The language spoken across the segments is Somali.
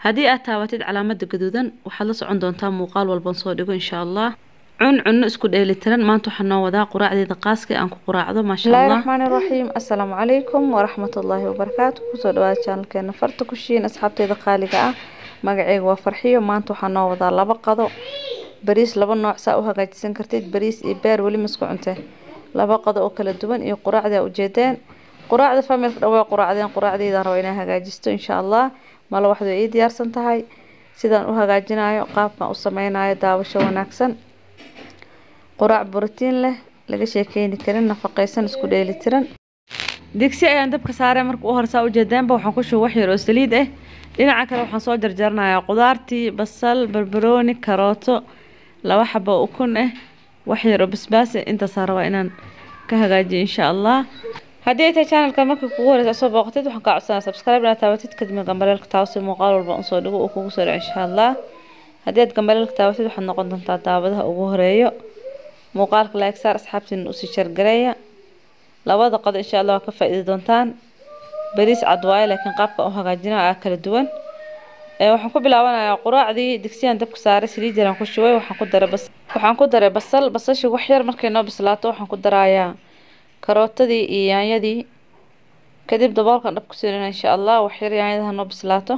haddii aad taabatid calaamada gaduudan waxaad la socon doontaa muuqaal walban soo dhigo insha allah cun cunno isku dheelitiran maanta waxaa noo wadaa quraacdeeda qaaska aan ku quraacdo maasha bismillahi allah raxmaani raxiim assalaamu calaykum waraxmatullaahi wabarakaatu kusoo dhawaada channelkeena farta kushiin asxaabteeda qaaliga ah magaceyga waa farxiyo maanta waxaa noo wadaa laba qado bariis laba nooc saa u hagaajisan kartid bariis iyo beer weli masku cunte laba qado oo kala duwan iyo quraacda ujeedeen quraacda familka dhan waa quraacdeen quraacdeydaan raba inaan hagaajisto insha allah malo waxdu ii diyaarsan tahay sidaan u hagaajinayo qaabkan u sameynayo daawasho wanaagsan quraac borotiin leh laga sheekeyni karin nafaqeysan isku dheelitiran digsi ayaan dabka saarey marka u horsaa ujeedeenba waxaan ku shubay wax yar oo saliid ah dhinaca kale waxaan soo jarjaranayaa qudaartii basal barbarooni karooto laba xabo ukun ah wax yar oo basbaas ah intaasaan rabaa inaan ka hagaajiyo insha allah haddii ay tahay channelka markii kugu horeysa soo booqatid waxaan kaa codsanaa subscribe inaad taabatid kadibna gambaleelka taawasi muuqaal walba un soo dhigo uu kugu soo dhaco insha allah haddii aad gambaleelka taabatid waxaad noqon doontaa daawadaha ugu horeeyo muuqaalka like saar asxaabtiina usii shargareeya labada qodo insha allah waa ka faa'iidi doontaan bariis cad waaye laakiin qaabka u hagaajinaa aa kala duwan ee waxaan ku bilaabanayaa quraacdii digsiyaan dabka saaray saliid yaraan ku shubay waxaan ku daray bas waxaan ku daray basal basashii wax yar markay noo bislaato waxaan ku darayaa karootadii iyo yaanyadii kadib daboolkan dhab ku siinana insha allah wax yar yaanyada ha noo bislaato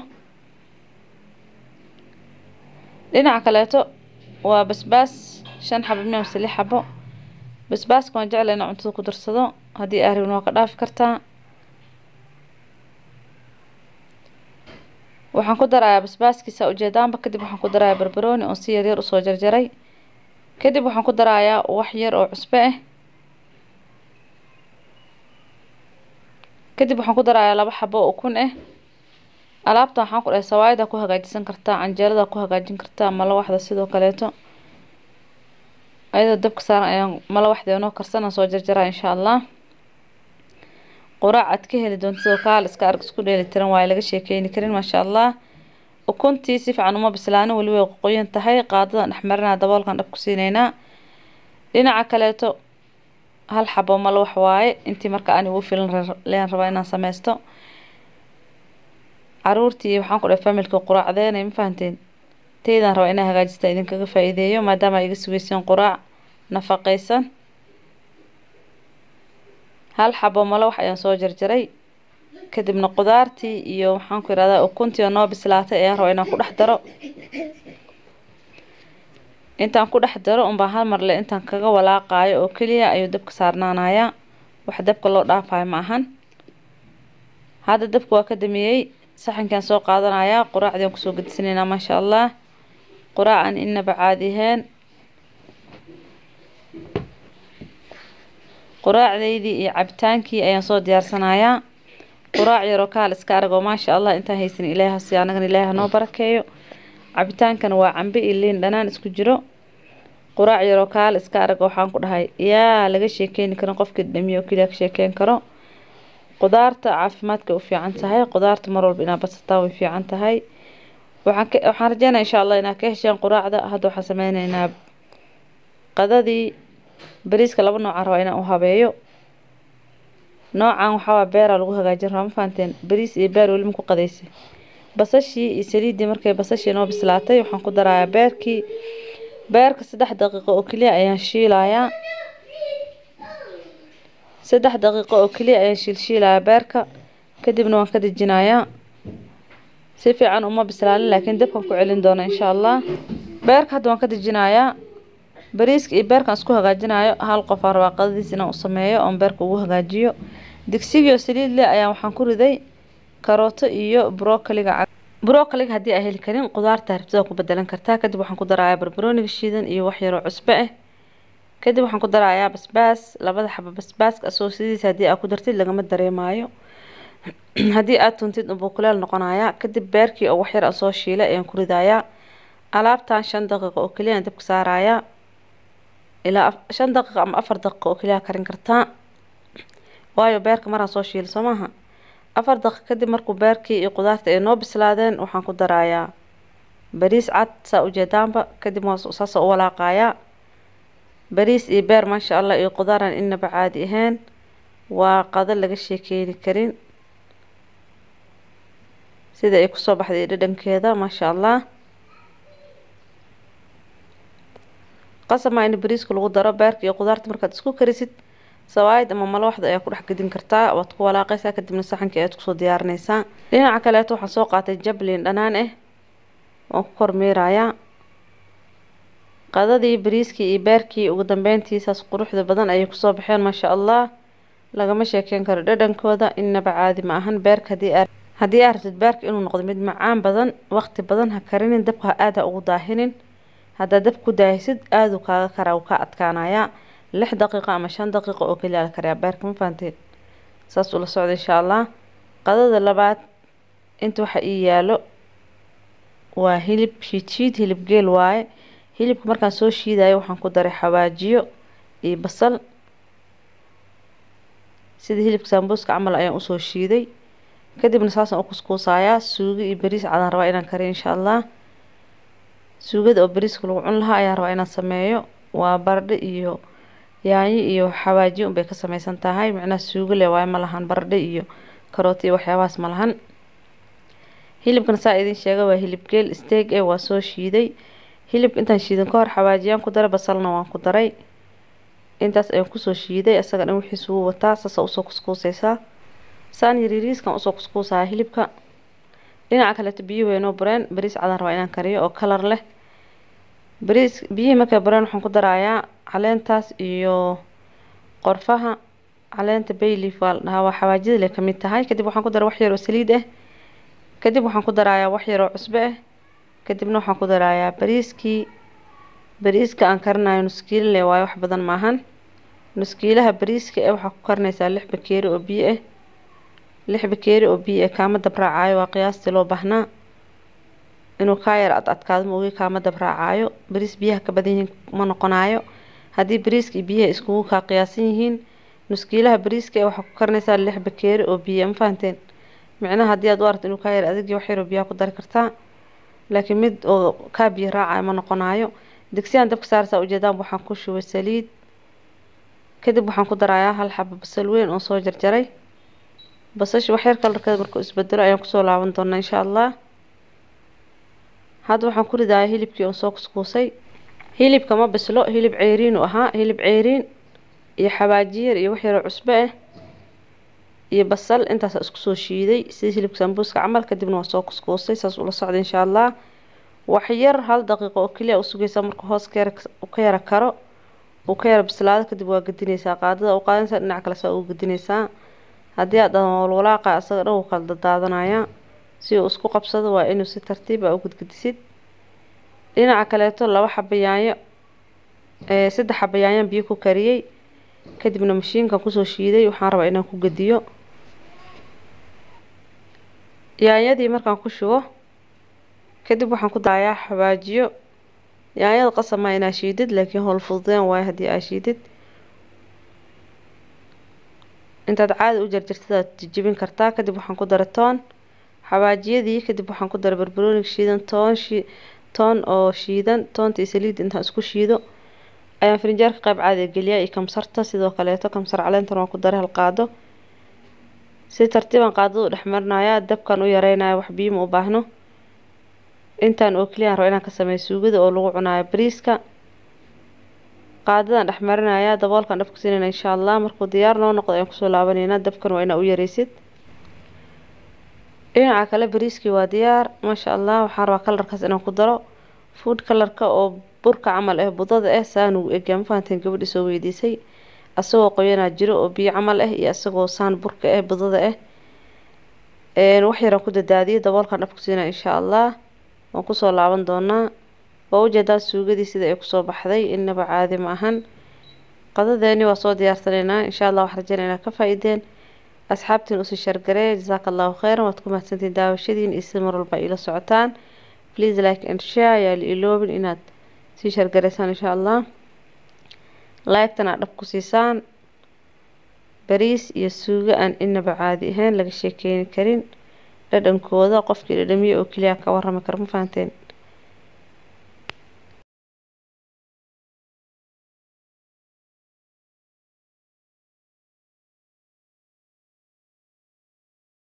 dhinaca kaleeto waa basbaas shan xabo miya mise lix xabo basbaaska waan jecla inaan cuntada ku darsado haddii aa rabin waa ka dhaafi kartaa waxaan ku darayaa basbaaskiisa ujeedaanba kadib waxaan ku darayaa barbarooni oo si yaryar usoo jarjaray kadib waxaan ku darayaa wax yar oo cusbe ah kadib waxaan ku darayaa laba xabo oo ukun ah alaabta waxaan ku dhahay sawaayada ku hagaajisan kartaa canjeelada ku hagaajin kartaa malawaxda sidoo kaleeto ayadoo dabka saaran ayaan malawaxda noo karsana soo jarjaraa insha allah quraac aad ka heli doontidoo kaal iska arg isku dheeli tiran waaye laga sheekeyni karin maasha allah ukuntii si fiican uma bislaanin weli way qoyan tahay qaadadan dhexmarinaa daboolkan dhab ku siineynaa dhinaca kaleeto hal xabo malawax waaye intii marka aan igu filan leen rabaa inaan sameysto caruurtii waxaan ku dhahay familka quraacdeena ma fahanteen teydaan rabaa inaan hagaajista idinkaga faa'iideeyo maadaama iga sugeyseen quraac nafaqeysan hal xabo malawax ayaan soo jarjaray kadibna qudaartii iyo waxaan ku yihahdaa ukuntii oo noo bislaatay ayaan rabaa inaan ku dhex daro intaan ku dhex daro unbaa hal mar le intaan kaga walaaqaayo oo keliya ayuu dabka saarnaanayaa wax dabka loo dhaafayo ma ahan hadda dabka waa ka damiyey saxankaan soo qaadanayaa quraacdii aan kusoo gedisaneynaa maasha allah quraac aan inaba caadi ahayn quraacdeydii iyo cabitaankii ayaan soo diyaarsanayaa quraac yaroo kaal iska aragoo maasha allah intaan haysan ilaahi hasi anagana ilaahi hanoo barakeeyo cabitaankana waa cambe iyo liin dhanaan isku jiro quraac yaroo kaal iska arag waxaan ku dhahay yaa laga sheekeyni karin qofkii dhamiyo oo keliya ka sheekeyn karo qudaarta caafimaadka u fiican tahay qudaarta mar walba inaad badsataa way fiican tahay waxaan ka waxaan rajeynaya insha allah inaad ka hesheen quraacda hadda waxaan sameyneynaa qadadii bariiska laba noocaan rabaa inaan u habeeyo noocan waxaa beeraa lagu hagaajin rabaa ma fahanteen bariis iyo beer weli ma ku qadaysay basashii iyo saliiddii markay basashii noo bislaatay waxaan ku darayaa beerkii beerka saddex daqiiqo oo keliya ayaan shiilayaa saddex daqiiqo oo keliya ayaan shiilshiilayaa beerka kadibna waan ka dejinayaa si fiican uma bislaanin laakiin dabkan ku celin doona insha allah beerka hadda waan ka dejinayaa bariiska iyo beerkan isku hagaajinayo hal qof aan rabaa qadadiis inaan u sameeyo oon beerka ugu hagaajiyo digsigii oo saliid leh ayaan waxaan ku riday karooto iyo brokoliga brokoliga haddii aa heli karin qudaarta haribtada ku bedelan kartaa kadib waxaan ku darayaa barbarooniga shiidan iyo wax yaroo cusbe ah kadib waxaan ku darayaa basbaas labada xabo basbaaska asoo sidiisa haddii aa ku dartid lagama dareemaayo haddii aad tuntid unbuu kuleel noqonayaa kadib beerkii oo waxyar aan soo shiilay ayaan ku ridayaa alaabtan shan daqiiqo oo keliya aan dabka saarayaa ilaa shan daqiiqo ama afar daqiiqo oo keliya karin kartaa waayo beerka maraan soo shiila soo maaha afar daqiiqo kadib markuu beerkii iyo qudaarta ay noo bislaadeen waxaan ku darayaa bariis cad saa ujeedaanba kadib waa saasoo u walaaqayaa bariis iyo beer maasha allah iyo qudaaraan inaba caadi ahayn waa qado laga sheekeyni karin sida ay kusoo baxday dhadhankeeda maasha allah qasamaa in bariiska lagu daro beerka iyo qudaarta markaad isku karisid sawaayid ama malawaxda ayaa ku dhex gedin kartaa waad ku walaaqaysaa kadibna saxankii ayaad kusoo diyaarinaysaa dhinaca kaleeto waxaan soo qaatay jablin dhanaan ah waan ku kormeerayaa qadadii bariiskii iyo beerkii ugu dambeyntiisaas quruxda badan ayay kusoo baxeen maasha allah lagama sheekeyn karo dhadhankooda innaba caadi ma ahan beerka hadii aa haddii aa rabtid beerka inuu noqdo mid macaan badan waqti badan ha karinin dabka ha aada ugu daahinin haddaad dab ku daahisid aaduu kaaga karaa wuu ka adkaanayaa lix daqiiqo ama shan daqiiqo oo keliya la kariyaa beerka ma fahanteen saas ula socda insha allah qadada labaad inta waxa ii yaalo waa hilib shiid shiid hilib geel waaye hilibka markaan soo shiidayo waxaan ku daray xawaajiyo iyo basal sida hilibka sambuuska camal ayaan usoo shiiday kadibna saasaan u kuskuusayaa suugo iyo bariis cadaan rabaa inaan kariyo insha allah suugada oo bariiska lagu cun lahaa ayaan rabaa inaan sameeyo waa baradho iyo yaanyo iyo xawaajiyo unbay ka sameysan tahay macnaha suugo leh waayo ma lahan baradho iyo karooti iyo waxyaabahaas ma lahan hilibkan saa idin sheega waa hilib geel steeg eh waa soo shiiday hilibka intaan shiidan ka hor xawaajiyaan ku daray basalna waan ku daray intaas ayaan kusoo shiiday isaga dhan wixiis wuu wataa saasa usoo kuskuusaysaa saan yariiriiskan usoo kuskuusayaa hilibka dhinaca kaleeto biyo weynoo bureen bariis cadaan rabaa inaan kariyo oo kalar leh bariis biyihii markay bureen waxaan ku darayaa caleentaas iyo qorfaha caleenta bayleaf waa la dhahaa waa xawaajida leh kamid tahay kadib waxaan ku daray wax yar oo saliid ah kadib waxaan ku darayaa wax yar oo cusbo ah kadibna waxaan ku darayaa bariiskii bariiska aan karinayo nuskiilo leh waayo wax badan maahan nuskiilaha bariiska eh waxaa ku karinaysaa lix bakeeri oo biyo ah lix bakeeri oo biyo ah kaama dabraacayo waa qiyaastii loo baahnaa inuu kaa yar ad adkaado maogi kaama dabraacayo bariis biyaha ka badan yihiin ma noqonayo haddii bariiska iyo biyaha iskugu kaa qiyaasan yihiin nuskiilaha bariiska eh waxaa ku karinaysaa lix bakeeri oo biyo ma fahanteen micnaha haddii aad u aragto inuu kaa yar adag wax yar oo biyaha ku dari kartaa laakiin mid oo kaa biyo raacayo ma noqonayo digsiyaan dabka saarsaa ujeedaan waxaan ku shubay saliid kadib waxaan ku darayaa hal xabo basal weyn oo soo jarjaray basasha waxyar kalarkeeda markuu isbedelo ayaan kusoo laaban doonaa insha allah hadda waxaan ku ridayaa hilibkii oo soo kuskuusay hilibka ma bislo hilib ceyriin u ahaa hilib ceyriin iyo xawaajiyar iyo wax yaroo cusbo ah iyo basal intaasa isku soo shiiday sida hilibka sambuuska camal kadibna waa soo kuskuusay saas ula socda insha allah waxyar hal daqiiqo oo keliya u sugaysaa marka hoos ka yara ka yara karo uu ka yara bislaado kadib waa gedinaysaa qaadada u qaadanaysaa dhinac kale saa ugu gedinaysaa haddii aad walwalaaqa isaga dhan wuu kala dadaadanaya si uu isku qabsado waa inuu si tartiib ah u gudgedisid dhinaca kaleeto laba xaba yaanyo saddex xaba yaanyaan biyo ku kariyey kadibna mashiinkan kusoo shiiday waxaan rabaa inaan ku gediyo yaanyadii markaan ku shubo kadib waxaan ku darayaa xawaajiyo yaanyada qasamaa inaa shiidid laakiin howl fududeen waayo haddii aa shiidid intaad caadi u jarjartid aad jijibin kartaa kadib waxaan ku daray toon xawaajiyadii kadib waxaan ku daray barbarooniga shiidan toon shi toon oo shiidan toonta iyo saliid intaan isku shiido ayaan firinjeerka qayb caadiga geliyaa iyo kamsarta sidoo kaleeto kamsar caleentan waan ku daray hal qaado si tartiiban qaadada u dhex marinayaa dabkan u yareynaya wax biyo ma u baahno intaan oo keliyaan rabo inaan ka sameeyo suugada oo lagu cunayo bariiska qaadadan dhex marinayaa daboolkan dhab ku siinayna insha allah markuu diyaar noo noqdo ayaan kusoo laabaneynaa dabkan waa inaa u yareysid dhinaca kale bariiskii waa diyaar maasha allah waxaan rabaa kalarkaas inaan ku daro food kalarka oo burka camal ah budada ah saan ugu egyaa ma fahanteen gabadhi soo weydiisay asagoo qoyanaa jiro oo biyo camal ah iyo asagoo saan burka ah budada ah wax yaraan ku dadaadiyay daboolkan dhab ku siinaya insha allah waan kusoo laaban doonaa waa ujeedaa suugadii sida ay kusoo baxday inaba caadi ma ahan qadadeeni waa soo diyaarsanaynaa insha allah waxaan rajeynaa inaad ka faa-ideen asxaabtiin usii shargaree jasaaka allahu kheyran waad ku mahadsantiin daawashadiin iyo si mar walba ila socotaan please like and share yaa la iloobin inaad sii shargareysaan insha allah like-tan aad dhab ku siisaan bariis iyo suugo aan inaba caadi ahayn laga sheekeyni karin dhadhankooda qofkii dhadhamiye oo keliya ka warrami kara ma fahanteen